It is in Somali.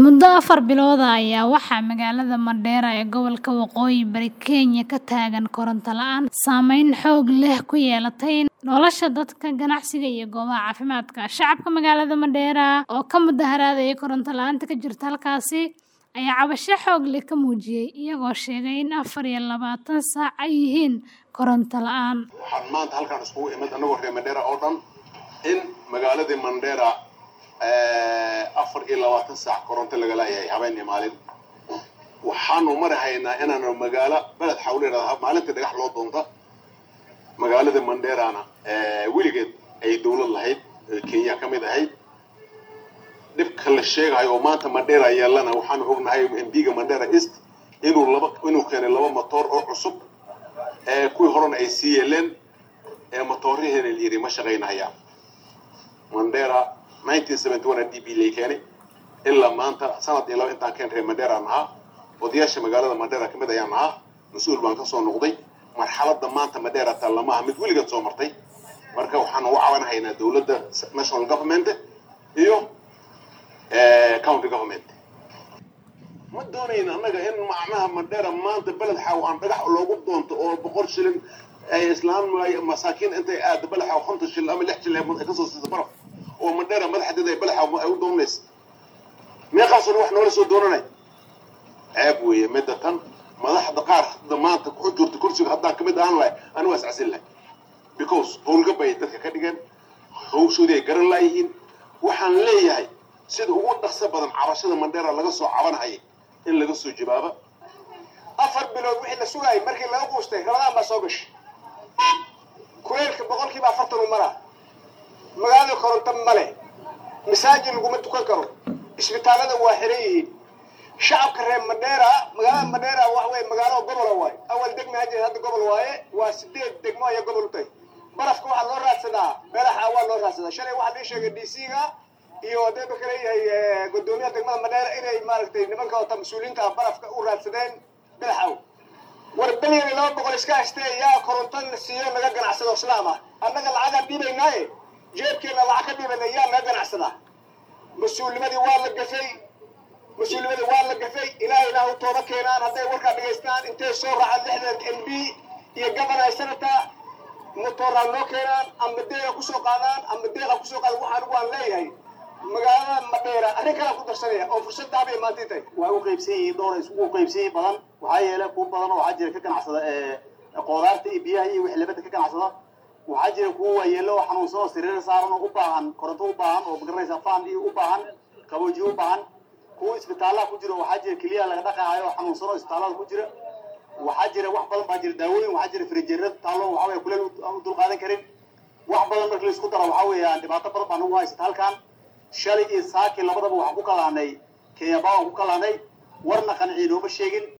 Muddo afar bilood ah ayaa waxaa magaalada Mandera ee gobolka Waqooyi Bari Kenya ka taagan koronto la'aan saameyn xoog leh ku yeelatay nolosha dadka, ganacsiga iyo goobaha caafimaadka. Shacabka magaalada Mandera oo ka mudaharaadaya koronto la'aanta ka jirta halkaasi ayaa cabasho xoog leh ka muujiyay, iyagoo sheegay in afar iyo labaatan saac ay yihiin koronto la'aan. waxaan maanta halkaan iskugu imid annagoo reer Mandera oo dhan in magaaladii Mandera afar iyo labaatan saac koronto laga leeyahay habeen iyo maalin waxaanu marahaynaa inaanu magaalo beled xawleeda maalintii dhagax loo doonta magaalada Manderana weligeed ay dowlad lahayd Kenya ka mid ahayd dhibka la sheegayo oo maanta Mandera yeelana waxaanu ognahay MPga Mandera East inuu laba inuu keenay laba matoor oo cusub ee kuwii horena ay sii yeeleen ee matoorihiina la yidhi ma shaqaynayaan Mandera 1971 DB lay keenay ilaa maanta sanad iyo laba intaan keen reer Mandera nahaa odayaasha magaalada Mandera ka mid ayaan nahaa mas-uul baan ka soo noqday marxaladda maanta Mandera taalamaha mid weligeed soo martay marka waxaan ugu caawinahaynaa dowladda national government iyo county government ma doonayn annaga in macnaha Mandera maanta beled xaw aan dhagax loogu doonto oo boqol shilin ay islaan masaakiin intay aad beled xaw konton shilin ama lix shilin ay ka soo siiso baraf oo Mandera madaxdeeda ay beled xaw ay u doonayso meeqaasoo wax noola soo doonanay ceeb weeye midda tan madaxda qaar maanta ku jirta kursiga haddaan kamid ahaan lahay anigu is casin lahay because howlgab bay dadka ka dhigeen hawshoodii ay garan laayihiin waxaan leeyahay sida ugu dhaqso badan cabashada Mandera laga soo cabanahayay in laga soo jawaaba afar bilood wixii la sugayay markii laga quustay rabadaan baa soo gashay kuleylka boqolkiiba afartan u mara magaalada koronto male masaajid laguma tukan karo isbitaalada waa xiran yihiin shacabka reer Mandera magaalada Mandera wax weeye magaalo gobol waaye awal degmo hadda hadda gobol waaye waa sideed degmo ayaa gobol u tahay barafka waxaa loo raadsadaa beelaha waa loo raadsadaa shalay waxaa lii sheegay DC-ga iyo hadayba kale yahay gudoomiyaha degmada Mandera inay maaragtay nimanka wata mas-uuliyiinta barafka u raadsadeen beelaxaw war bilyan iyo laba boqol iska haystee yaa koronto siiyo naga ganacsado islaam ah annaga lacagaan dhiibaynaaye jeebkeena lacag ka dhiibana yaa naga ganacsadaa mas-uulnimadii waa la gafay mas-uulnimadii waa la gafay ilaahay ilaahu tooba keenaan hadday warkaa dhegaystaan intay soo raacaan lixdan m b iyo governor senator motooraa noo keenaan ama deeqa kusoo qaadaan ama deeqa kusoo qaada waxaan waan leeyahay magaalada Mandera arrin kale ku darsanaya oo fursad daabiya maanta tahay waa u qaybsan yihiin dhowr isugu qaybsan yihiin badan waxaa yeelay kuwa badan oo waxaa jira ka ganacsada ee qudaarta iyo biyaha iyo wixii labada ka ganacsada waxaa jira kuwa waayeelo oo xanuunsan oo sariir saaran oo u baahan koronto u baahan oo magaranaysa faan iyo u baahan qaboojiye u baahan kuwa isbitaalaha ku jira waxaa jira keliya laga dhaqaayo oo xanuunsan oo isbitaalada ku jira waxaa jira wax badan baa jira daawooyin waxaa jira firijeerada taallo waxaa weeye kuleel u dulqaadan karin wax badan marka la isku daro waxaa weeyaan dhibaato badan baa nagu haysata halkan shalay iyo saaki labadaba waxaan ku kalaanay kenya baa waan ku kalaanay warna qanciinooma sheegin